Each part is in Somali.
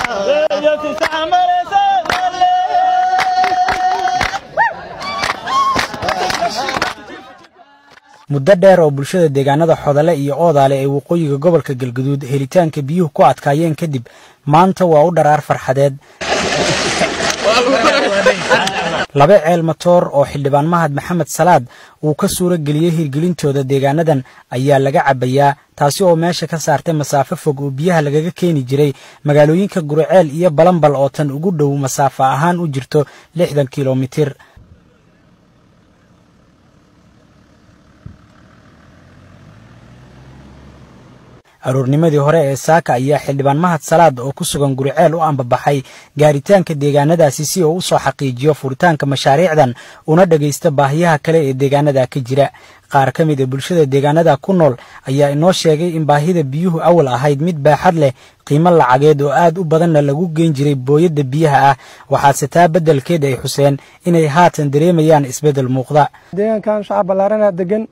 muddo dheer oo bulshada deegaanada xodale iyo oodaale ee waqooyiga gobolka galguduud helitaanka biyuhu ku adkaayeen kadib maanta waa u dharaar farxadeed laba ceel matoor oo xildhibaan mahad maxamed salaad uu ka suuro geliyey hirgelintooda deegaanadan ayaa laga cabbayaa taasi oo meesha ka saartay masaafo fog oo biyaha lagaga keeni jiray magaalooyinka guriceel iyo balambal oo tan ugu dhow masaafo ahaan u jirto lixdan kilomitir aroornimadii hore ee saaka ayaa xildhibaan mahad salaad oo ku sugan guriceel u ambabaxay gaaritaanka deegaanadaasi si uu u soo xaqiijiyo furitaanka mashaariicdan una dhegaysta baahiyaha kale ee deegaanada ka jira qaar ka mid a bulshada deegaanada ku nool ayaa inoo sheegay in baahida biyuhu awal ahayd mid baaxad leh qiimo lacageed oo aad u badanna lagu geyn jiray booyadda biyaha ah waxaase taa beddelkeed ay xuseen inay haatan dareemayaan isbeddel muuqda deegaankan shacab ballaarana degan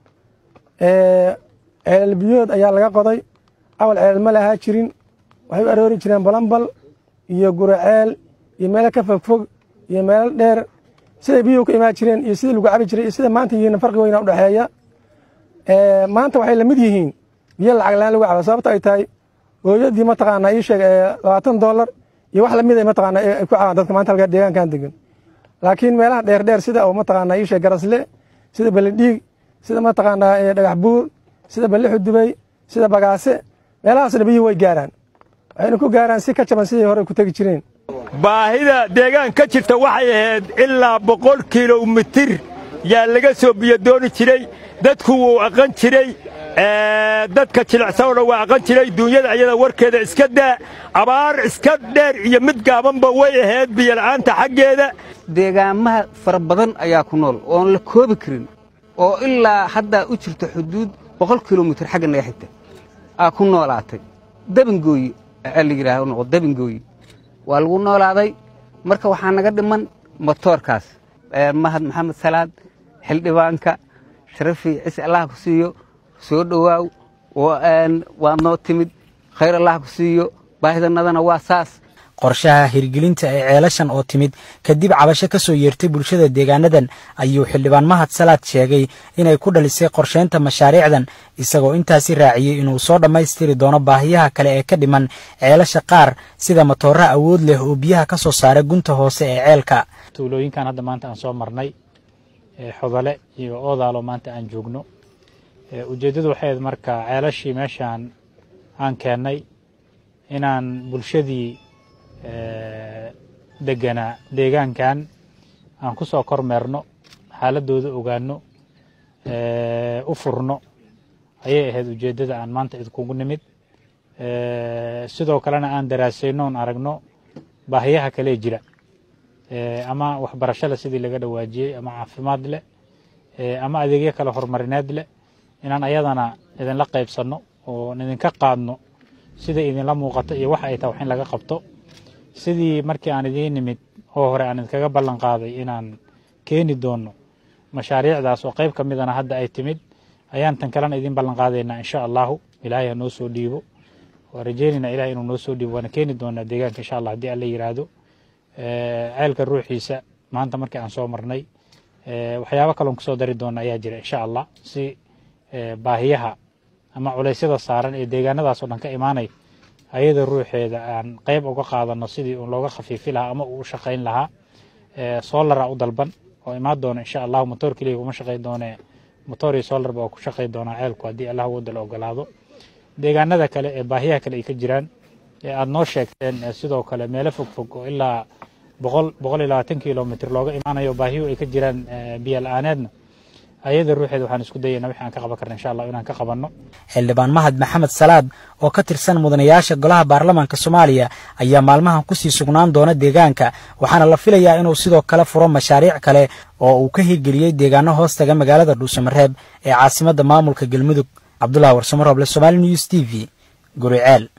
ceelal biyood ayaa laga qoday awal ceelal ma lahaa jirin waxay u aroori jireen balambal iyo guraceel iyo meelo ka fogfog iyo meelo dheer siday biyuhu ka imaan jireen iyo sidii lagu cabi jiray iyo sida maanta yihiin farqi weyna udhexeeya maanta waxay lamid yihiin biyo lacag laan lagu cabo sababto ay tahay hooyadii mataqaanaa ii sheeg labaatan doolar iyo wax lamid ay mataqaanaa ay ku cabaan dadka maanta halka deegaankan degan laakiin meelaha dheer dheer sida oo mataqaanaa ii sheeg garasle sida beledhiig sida mataqaanaa dhagax buur sida ballixu dubay sida bagaase meelahaasna biyuhu way gaaraan waxayna ku gaaraan si ka jaban sidii hore ku tegi jireen baahida deegaan ka jirta waxay ahayd ilaa boqol kilomitir yaa laga soo biyo dooni jiray dadku wuu aqan jiray dadka jilicsanona waa aqan jiray duunyada ayada warkeeda iska daa abaar iska dheer iyo mid gaabanba way ahayd biyola'aanta xaggeeda deegaamaha fara badan ayaa ku nool oon la koobi karin oo ilaa haddaa u jirto xuduud boqol kilomitir xagga naga xigta aa ku noolaatay dabingooyi la yidhaah noqo dabingooyi waa lagu noolaaday marka waxaa naga dhiman motoorkaas mahad maxamed salaad xildhibaanka sharafi cise allah ku siiyo soo dhowaaw waad noo timid khayr allah ku siiyo baahidanadana waa saas qorshaha hirgelinta ee ceelashan oo timid kadib cabasho ka soo yeertay bulshada deegaanadan ayuu xildhibaan mahad salaad sheegay inay ku dhalisay qorshaynta mashaariicdan isagoo intaasi raaciyey inuu soo dhammaystiri doono baahiyaha kale ee ka dhiman ceelasha qaar sida matoora awood leh oo biyaha ka soo saara gunta hoose ee ceelka tuulooyinkan hadda maanta aan soo marnay xodale iyo oodaalo maanta aan joogno ujeeddadu waxay ahayd marka ceelashii meeshaan aan keennay inaan bulshadii deganaa deegaankan aan ku soo kormeerno xaaladooda ogaano u furno ayay ahayd ujeeddada aan maanta idkugu nimid sidoo kalena aan daraasayno on aragno baahiyaha kalee jira ama waxbarashada sidii laga dhawaajiyey ama caafimaad leh ama adeegyo kale horumarineed leh inaan ayadana idinla qaybsanno oo idinka qaadno sida idinla muuqato iyo wax ay tahay wax in laga qabto sidii markii aan idiin nimid oo hore aan idinkaga ballan qaaday inaan keeni doonno mashaariicdaas oo qayb ka midana hadda ay timid ayaan tan kalena idiin ballan qaadaynaa insha allahu ilaahay ha noo soo dhiibo waa rajaynaynaa ilahay inuu noo soo dhiibo waana keeni doonaa deegaanka insha allah haddii alla yidhaahdo ceelka ruuxiisa maanta markii aan soo marnay waxyaabo kaloon kusoo dari doona ayaa jira insha allah si baahiyaha ama culeysyada saaran ee deegaanadaas oo dhan ka imaanay ayada ruuxeeda aan qayb uga qaadano sidii uun looga khafiifi lahaa ama uu u shaqayn lahaa solara u dalban oo imaan doona insha allahu motoor keliya kuma shaqayn doone motoor iyo solarba oo ku shaqayn doonaa ceelku haddii allah wada la ogolaado deegaanada kale ee baahiyaha kale ay ka jiraan ee aada noo sheegteen sidoo kale meelo fog fog oo ilaa boqol boqol iyo labaatan kilomitr looga imaanayo baahiyuhu ay ka jiraan biyo la-aaneedna ayada ruuxeeda waxaan isku dayayna wixi aan ka qaban karna insha allah inaan ka qabanno xildhibaan mahad maxamed salaad oo ka tirsan mudanayaasha golaha baarlamaanka soomaaliya ayaa maalmahan kusii sugnaan doona deegaanka waxaana la filayaa inuu sidoo kale furo mashaariic kale oo uu ka hirgeliyey deegaano hoostaga magaalada dhuusamareeb ee caasimadda maamulka galmudug cabdullah warsamarooble somaali news t v guriceel